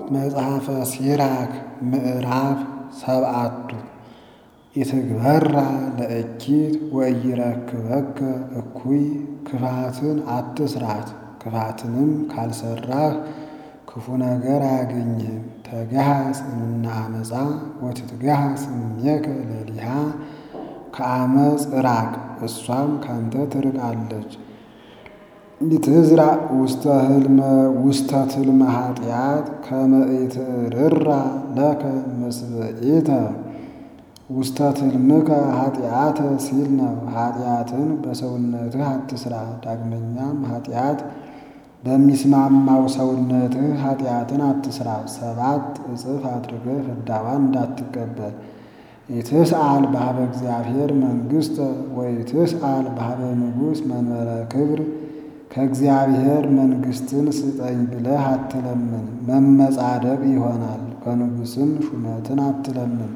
መጽሐፈ ሲራክ ምዕራፍ ሰብዓቱ ኢትግበራ ለእኪት ወኢይረክበከ እኩይ ክፋትን አትስራት፣ ክፋትንም ካልሰራህ ክፉ ነገር አያገኝህም። ተገሃጽ እምነ አመፃ ወትትገሃጽ እምኔከ ለሊሃ ከአመፅ ራቅ፣ እሷም ካንተ ትርቃለች። ኢትዝራእ ውስተ ትልመ ኃጢአት ከመ ኢትርራ ለከ ምስብኢተ ውስተ ትልምከ ኃጢአተ ሲል ነው። ኃጢአትን በሰውነትህ አትስራ። ዳግመኛም ኃጢአት በሚስማማው ሰውነትህ ኃጢአትን አትስራ። ሰባት እጥፍ አድርገህ ፍዳዋን እንዳትቀበል። ኢትስአል በኀበ እግዚአብሔር መንግሥተ ወኢትስአል በኀበ ንጉሥ መንበረ ክብር ከእግዚአብሔር መንግሥትን ስጠኝ ብለህ አትለምን፣ መመጻደቅ ይሆናል። ከንጉሥም ሹመትን አትለምን።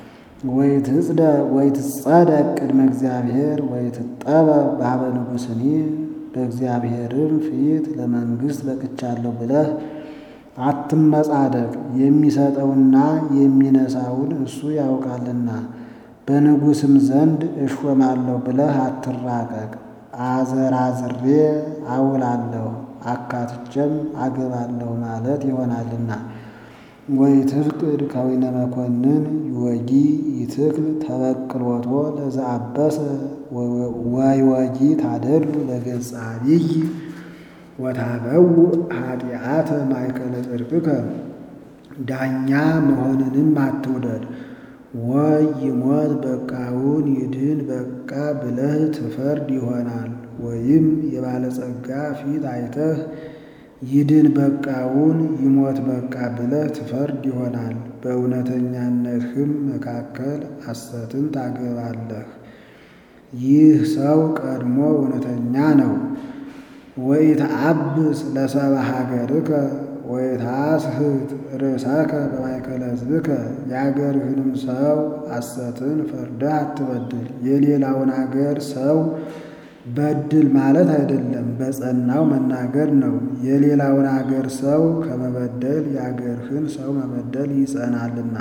ወይትጸደቅ ቅድመ እግዚአብሔር ወይትጠበብ በኀበ ንጉሥኒ በእግዚአብሔርም ፊት ለመንግሥት በቅቻለሁ ብለህ አትመጻደቅ። የሚሰጠውና የሚነሳውን እሱ ያውቃልና። በንጉሥም ዘንድ እሾማለሁ ብለህ አትራቀቅ። አዘራዝሬ አውላለሁ አካትቼም አገባለሁ ማለት ይሆናልና። ወኢትፍቅድ ከዊነ መኮንን ይወጊ ይትክል ተበቅሎቶ ለዘአበሰ ወይወጊ ታደሉ ለገጸ አቢይ ወታበውእ ኃጢአተ ማእከለ ጽድቅከ ዳኛ መሆንንም አትውደድ። ወይ ይሞት በቃውን ይድን በቃ ብለህ ትፈርድ ይሆናል። ወይም የባለጸጋ ፊት አይተህ ይድን በቃውን ይሞት በቃ ብለህ ትፈርድ ይሆናል። በእውነተኛነትህም መካከል ሐሰትን ታገባለህ። ይህ ሰው ቀድሞ እውነተኛ ነው። ወኢትዐብስ ለሰብአ ሀገርከ ወኢትሐስሕት ርእሰከ በማእከለ ሕዝብከ የአገርህንም ሰው ሐሰትን ፈርደህ አትበድል። የሌላውን አገር ሰው በድል ማለት አይደለም፣ በጸናው መናገር ነው። የሌላውን አገር ሰው ከመበደል የአገርህን ሰው መበደል ይጸናልና።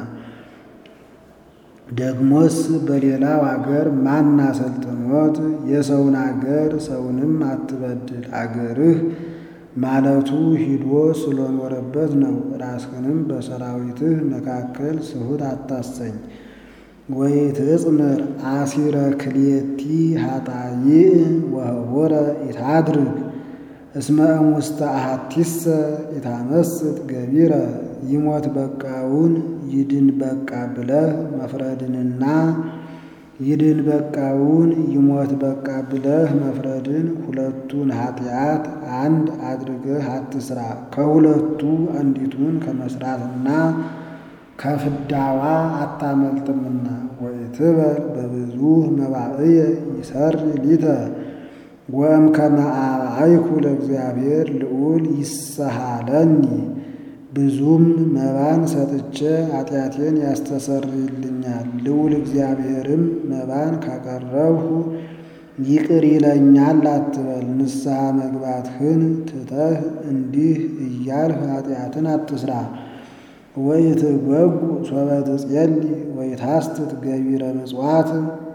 ደግሞስ በሌላው አገር ማን አሰልጥኖት የሰውን አገር ሰውንም አትበድል። አገርህ ማለቱ ሂዶ ስለኖረበት ነው። ራስህንም በሰራዊትህ መካከል ስሁት አታሰኝ። ወኢትጽምር አሲረ ክልኤቲ ኃጣይእ ወህቡረ ኢታድርግ እስመ እሙስተ አሐቲሰ ኢታመስጥ ገቢረ ይሞት በቃውን ይድን በቃ ብለህ መፍረድንና ይድን በቃውን ይሞት በቃ ብለህ መፍረድን ሁለቱን ኃጢአት አንድ አድርገህ አትስራ። ከሁለቱ አንዲቱን ከመስራትና ከፍዳዋ አታመልጥምና። ወኢትበል በብዙ መባእየ ይሰሪ ሊተ ወእምከመ አርአይኩ ለእግዚአብሔር ልዑል ይሰሃለኒ ብዙም መባን ሰጥቼ ኃጢአቴን ያስተሰርይልኛል። ልዑል እግዚአብሔርም መባን ካቀረብሁ ይቅር ይለኛል አትበል። ንስሐ መግባትህን ትተህ እንዲህ እያልህ ኃጢአትን አትስራ። ወኢትጓጉ ሶበ ትጼሊ ወኢታስትት ገቢረ ምጽዋት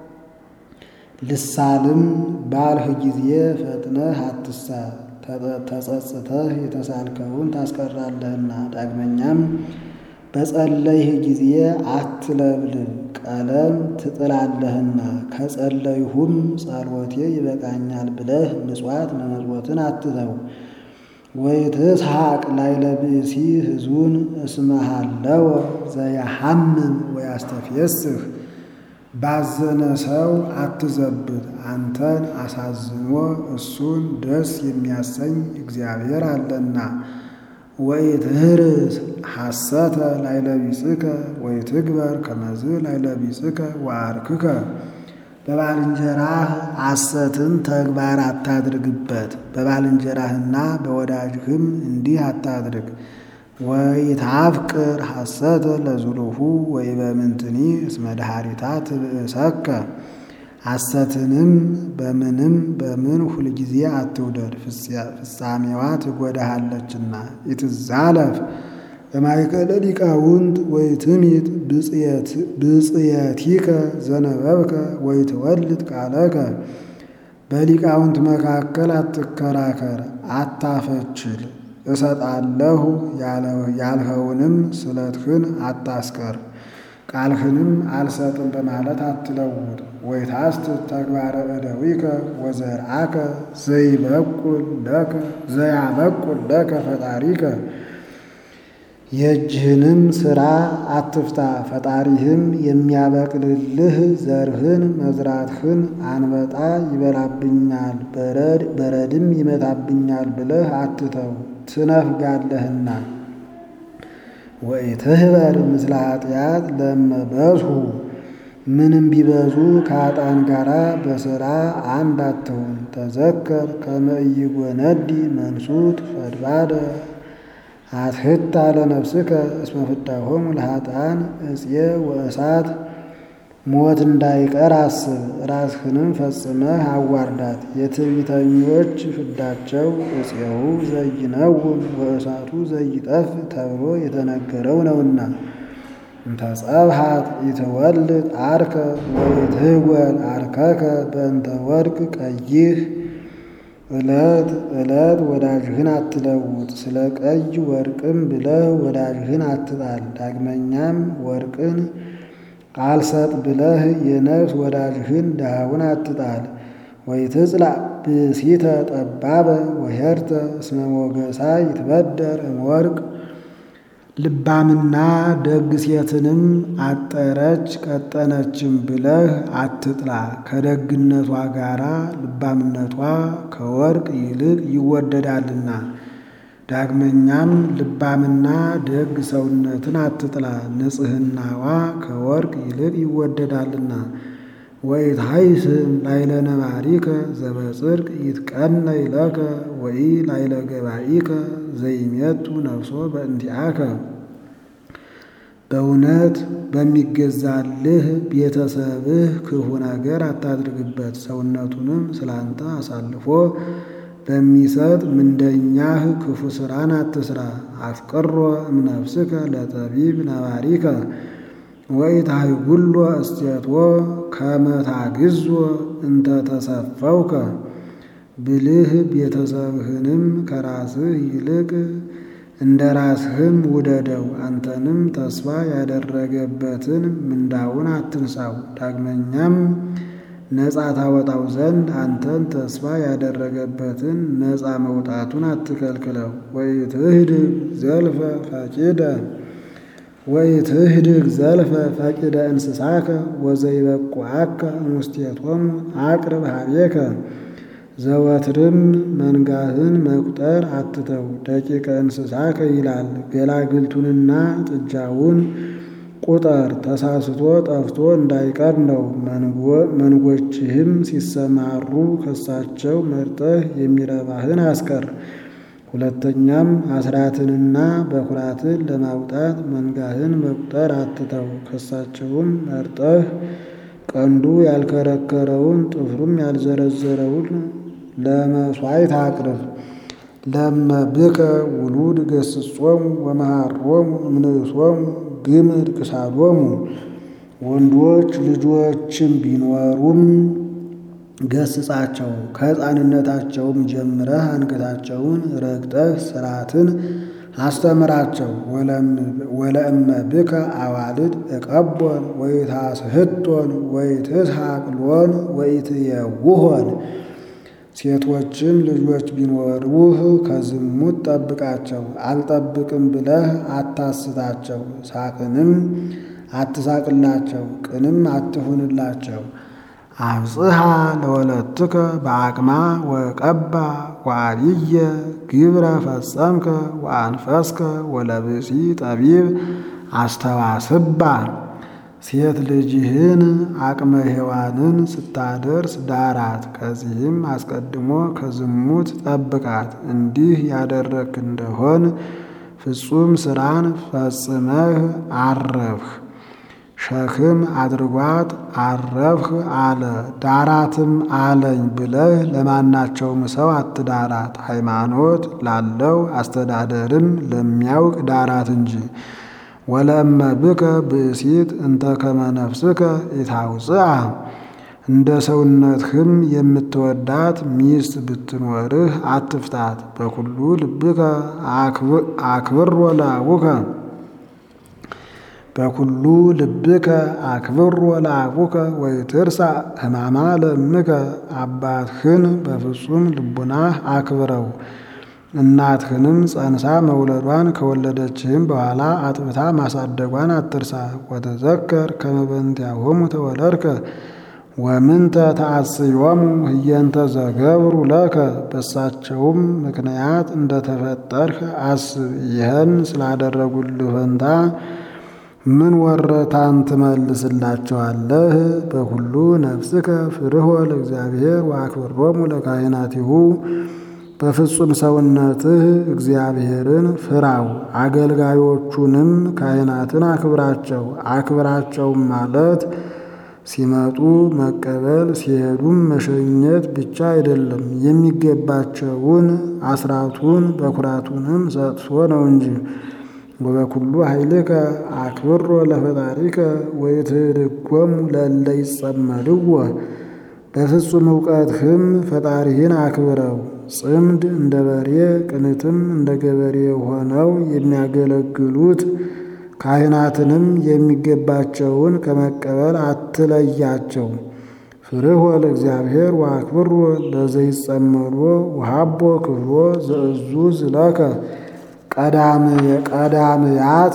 ልሳልም ባልህ ጊዜ ፈጥነህ አትሳል፣ ተጸጽተህ የተሳልከውን ታስቀራለህና። ዳግመኛም በጸለይህ ጊዜ አትለብልብ፣ ቀለም ትጥላለህና። ከጸለይሁም ጸሎቴ ይበቃኛል ብለህ ምጽዋት መመጽወትን አትተው። ወኢትስሐቅ ላዕለ ብእሲ ሕዙን እስመ ሀለወ ዘያሐምም ወያስተፍየስህ ባዘነ ሰው አትዘብት፣ አንተን አሳዝኖ እሱን ደስ የሚያሰኝ እግዚአብሔር አለና። ወኢትህርስ ሐሰተ ላዕለ ቢጽከ ወኢትግበር ከመዝ ላዕለ ቢጽከ ወአርክከ በባልንጀራህ ሐሰትን ተግባር አታድርግበት፣ በባልንጀራህና በወዳጅህም እንዲህ አታድርግ። ወኢታፍቅር ሐሰተ ለዝሉሁ ወኢበምንትኒ እስመ ድኃሪታ ትብእሰከ ሐሰትንም በምንም በምን ሁልጊዜ አትውደድ፣ ፍጻሜዋ ትጎዳሃለችና። ኢትዛለፍ በማእከለ ሊቃውንት ወይትሚት ብፅየቲከ ዘነበብከ ወይትወልድ ቃለከ በሊቃውንት መካከል አትከራከር፣ አታፈችል። እሰጣለሁ ያልኸውንም ስለትህን አታስቀር፣ ቃልህንም አልሰጥም በማለት አትለውጥ። ወይታስት ተግባረ እደዊከ ወዘርአከ ዘይበቁል ለከ ዘያበቁል ለከ ፈጣሪከ የእጅህንም ሥራ አትፍታ፣ ፈጣሪህም የሚያበቅልልህ ዘርህን መዝራትህን አንበጣ ይበላብኛል፣ በረድም ይመታብኛል ብለህ አትተው ትነፍጋለህና። ወኢትህበር ምስለ ኃጢአት ለመበዝሁ ምንም ቢበዙ ከኃጥአን ጋራ በሥራ አንድ አትሁን። ተዘከር ከመ ኢይጎነዲ መንሱት ፈድባደ አትሕታ ለነፍስከ እስመ ፍዳሆሙ ለኃጥአን እጽየ ወእሳት ሞት እንዳይቀር አስብ። ራስህንም ፈጽመህ አዋርዳት። የትዕቢተኞች ፍዳቸው እፄሁ ዘይነውን ወእሳቱ ዘይጠፍ ተብሎ የተነገረው ነውና። እንተ ጸብሐት ኢትወልድ አርከ ወኢትህወል አርከከ በእንተ ወርቅ ቀይህ ዕለት ዕለት ወዳጅህን አትለውጥ፣ ስለ ቀይ ወርቅም ብለህ ወዳጅህን አትጣል። ዳግመኛም ወርቅን አልሰጥ ብለህ የነፍስ ወዳጅህን ድሃውን አትጣል። ወኢትጽላእ ብእሲተ ጠባበ ወሄርተ እስመ ሞገሳ ይትበደር እምወርቅ ልባምና ደግ ሴትንም አጠረች ቀጠነችም ብለህ አትጥላ። ከደግነቷ ጋራ ልባምነቷ ከወርቅ ይልቅ ይወደዳልና። ዳግመኛም ልባምና ደግ ሰውነትን አትጥላ፣ ንጽሕናዋ ከወርቅ ይልቅ ይወደዳልና። ወኢትሐይስም ላይለ ነባሪከ ዘበጽድቅ ይትቀነይ ለከ ወኢ ላይለ ገባኢከ ዘይሜቱ ነፍሶ በእንቲአከ በእውነት በሚገዛልህ ቤተሰብህ ክፉ ነገር አታድርግበት። ሰውነቱንም ስላንተ አሳልፎ በሚሰጥ ምንደኛህ ክፉ ሥራን አትስራ። አፍቅሮ እምነፍስከ ለጠቢብ ነባሪከ ወኢታሕጉሎ እስቴቶ ከመ ታግዞ እንተ ተሰፈውከ ብልህ ቤተሰብህንም ከራስህ ይልቅ እንደ ራስህም ውደደው። አንተንም ተስፋ ያደረገበትን ምንዳውን አትንሳው። ዳግመኛም ነፃ ታወጣው ዘንድ አንተን ተስፋ ያደረገበትን ነፃ መውጣቱን አትከልክለው። ወኢትህድግ ዘልፈ ፈቂደ ወኢትህድግ ዘልፈ ፈቂደ እንስሳከ ወዘይበቁዐከ እሙስቴቶሙ አቅርብ ኀቤከ ዘወትርም መንጋህን መቁጠር አትተው። ደቂቀ እንስሳከ ይላል ገላግልቱንና ጥጃውን ቁጠር፣ ተሳስቶ ጠፍቶ እንዳይቀር ነው። መንጎችህም ሲሰማሩ ከሳቸው መርጠህ የሚረባህን አስቀር። ሁለተኛም አስራትንና በኩራትን ለማውጣት መንጋህን መቁጠር አትተው። ከሳቸውም መርጠህ ቀንዱ ያልከረከረውን ጥፍሩም ያልዘረዘረውን ለመሥዋዕት አቅርብ። ለመብከ ውሉድ ገስጾሙ ወመሃሮሙ እምንእሶሙ ግምድ ክሳዶሙ ወንዶች ልጆችም ቢኖሩም ገስጻቸው። ከሕፃንነታቸውም ጀምረህ አንገታቸውን ረግጠህ ሥርዓትን አስተምራቸው። ወለእመ ብከ አዋልድ እቀቦን ወይታስሕቶን ወይትስሐቅሎን ወይትየውሆን ሴቶችም ልጆች ቢኖሩህ ከዝሙት ጠብቃቸው። አልጠብቅም ብለህ አታስታቸው። ሳቅንም አትሳቅላቸው፣ ቅንም አትሁንላቸው። አብጽሐ ለወለትከ በአቅማ ወቀባ ወአብየ ግብረ ፈጸምከ ወአንፈስከ ወለብሲ ጠቢብ አስተዋስባ ሴት ልጅህን አቅመ ሔዋንን ስታደርስ ዳራት። ከዚህም አስቀድሞ ከዝሙት ጠብቃት። እንዲህ ያደረግክ እንደሆን ፍጹም ሥራን ፈጽመህ አረፍህ። ሸክም አድርጓት አረፍህ አለ ዳራትም አለኝ ብለህ ለማናቸውም ሰው አትዳራት። ሃይማኖት ላለው አስተዳደርም ለሚያውቅ ዳራት እንጂ። ወለእመ ብከ ብእሲት እንተ ከመ ነፍስከ ኢታውፅአ እንደ ሰውነትህም የምትወዳት ሚስት ብትኖርህ አትፍታት። በኩሉ ልብከ አክብር ወለአቡከ በኩሉ ልብከ አክብር ወለአቡከ ወይትርሳ ሕማማ ለእምከ አባትህን በፍጹም ልቡናህ አክብረው። እናትህንም ጸንሳ መውለዷን ከወለደችህም በኋላ አጥብታ ማሳደጓን አትርሳ። ወተዘከር ከመ በእንቲአሆሙ ተወለድከ ወምንተ ተአስዮሙ ህየንተ ዘገብሩ ለከ በሳቸውም ምክንያት እንደተፈጠርህ አስብ። ይህን ስላደረጉልህ ፈንታ ምን ወረታን ትመልስላቸዋለህ? በኩሉ ነፍስከ ፍርሆ ለእግዚአብሔር ወአክብሮሙ ለካህናቲሁ በፍጹም ሰውነትህ እግዚአብሔርን ፍራው፣ አገልጋዮቹንም ካህናትን አክብራቸው። አክብራቸውም ማለት ሲመጡ መቀበል ሲሄዱም መሸኘት ብቻ አይደለም፣ የሚገባቸውን አስራቱን በኩራቱንም ሰጥቶ ነው እንጂ። ወበኩሉ ኃይልከ አክብሮ ለፈጣሪከ ወይትድጎሙ ለእለ ይጸመድዎ በፍጹም እውቀትህም ፈጣሪህን አክብረው። ጽምድ እንደ በሬ ቅንትም እንደ ገበሬ ሆነው የሚያገለግሉት ካህናትንም የሚገባቸውን ከመቀበል አትለያቸው። ፍርህ ለእግዚአብሔር ወአክብሮ ለዘይጸመዶ ወሃቦ ክብሮ ዘእዙ ዝለከ ቀዳምያተ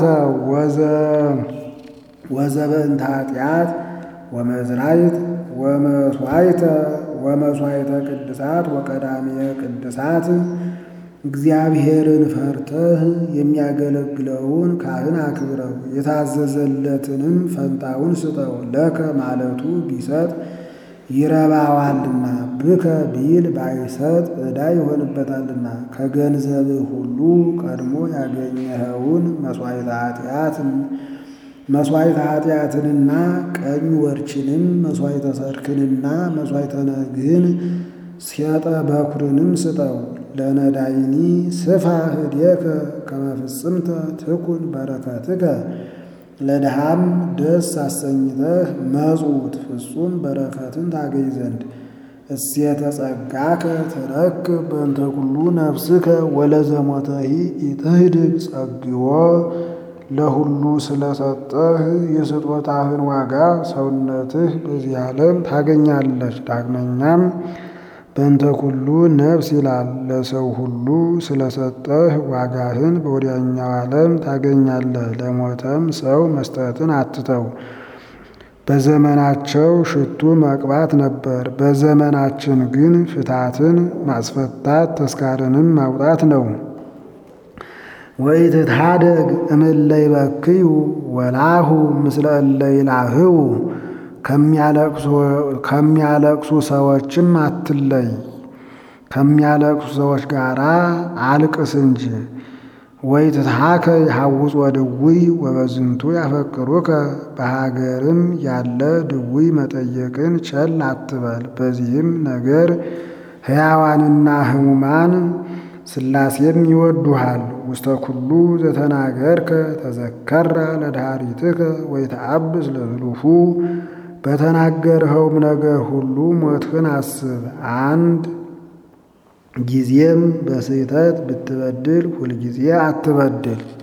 ወዘበእንተ ኃጢአት ወመዝራይት ወመስዋይተ ወመስዋይተ ቅድሳት ወቀዳምየ ቅድሳት እግዚአብሔርን ፈርተህ የሚያገለግለውን ካህን አክብረው፣ የታዘዘለትንም ፈንታውን ስጠው። ለከ ማለቱ ቢሰጥ ይረባዋልና፣ ብከ ቢል ባይሰጥ ዕዳ ይሆንበታልና። ከገንዘብህ ሁሉ ቀድሞ ያገኘኸውን መሥዋዕተ ኃጢአትን መሥዋዕተ ኃጢአትንና ቀኝ ወርችንም መሥዋዕተ ሰርክንና መሥዋዕተ ነግህን ሴጠ በኩርንም ስጠው። ለነዳይኒ ስፋ ህድየከ ከመ ፍጽምተ ትኩን በረከትከ ለድሃም ደስ አሰኝተህ መጽውት ፍጹም በረከትን ታገኝ ዘንድ እሴተ ጸጋከ ተረክብ በእንተ ኩሉ ነፍስከ ወለዘሞተሂ ኢትህድግ ጸግዎ ለሁሉ ስለሰጠህ የስጦታህን ዋጋ ሰውነትህ በዚህ ዓለም ታገኛለች። ዳግመኛም በእንተ ኩሉ ነፍስ ይላል። ለሰው ሁሉ ስለሰጠህ ዋጋህን በወዲያኛው ዓለም ታገኛለህ። ለሞተም ሰው መስጠትን አትተው። በዘመናቸው ሽቱ መቅባት ነበር፣ በዘመናችን ግን ፍታትን ማስፈታት ተስካርንም ማውጣት ነው። ወኢትትሃደግ እምእለ ይበክዩ ወላሁ ምስለ እለ ይላህው ከሚያለቅሱ ሰዎችም አትለይ። ከሚያለቅሱ ሰዎች ጋር አልቅስ እንጂ። ወኢትትሃከ ይሐውፅ ወድውይ ወበዝንቱ ያፈቅሩከ በሀገርም ያለ ድውይ መጠየቅን ቸል አትበል። በዚህም ነገር ሕያዋንና ሕሙማን ሥላሴም ይወዱሃል። ውስተ ኩሉ ዘተናገርከ ተዘከራ ለድኃሪትከ ወይተአብስ ለዝሉፉ በተናገርኸውም ነገር ሁሉ ሞትህን አስብ። አንድ ጊዜም በስህተት ብትበድል ሁልጊዜ አትበድል።